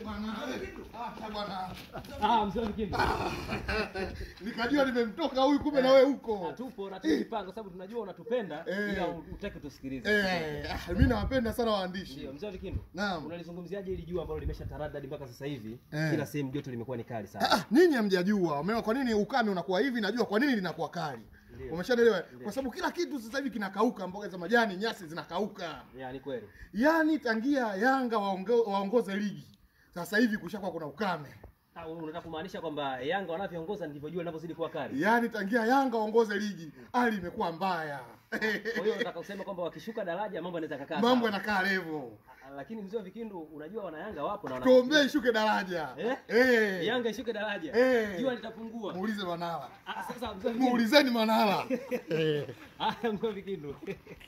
bwana. Acha bwana. Ah, mzee wa Vikindu. Nikajua nimemtoka huyu kumbe na wewe huko. Tupo na tumejipanga kwa sababu tunajua unatupenda Eh. ila utaki tusikilize. Eh, ah, mimi nawapenda sana waandishi. Ndio, mzee wa Vikindu. Naam. Unalizungumziaje hili jua ambalo limesha taradadi mpaka sasa hivi? Eh. Kila sehemu joto limekuwa ni kali Ah, sana. ah, nyinyi hamjajua. Umeona kwa nini ukame unakuwa hivi? Najua kwa nini linakuwa kali. Ndio. Umeshaelewa? Kwa sababu kila kitu sasa hivi kinakauka, mboga za majani, nyasi zinakauka. Ya, ni kweli. Yaani tangia Yanga waongo, waongoze ligi sasa hivi kushakuwa kuna ukame. Ah, wewe unataka kumaanisha kwamba Yanga wanavyoongoza ndivyo jua linavyozidi kuwa kali. Yaani tangia Yanga waongoze ligi hali imekuwa mbaya. Kwa hiyo unataka kusema kwamba wakishuka daraja mambo yanaweza kakaa. Mambo sawa. yanakaa level. Ah, Lakini mzee wa Vikindu unajua wana Yanga wapo na wana Tuombee ishuke daraja. Eh? Eh. Yanga ishuke daraja. Eh. Jua litapungua. Muulize Manara. Ah, sasa mzee wa Vikindu. Muulizeni Manara. Eh. Ah, mzee wa Vikindu.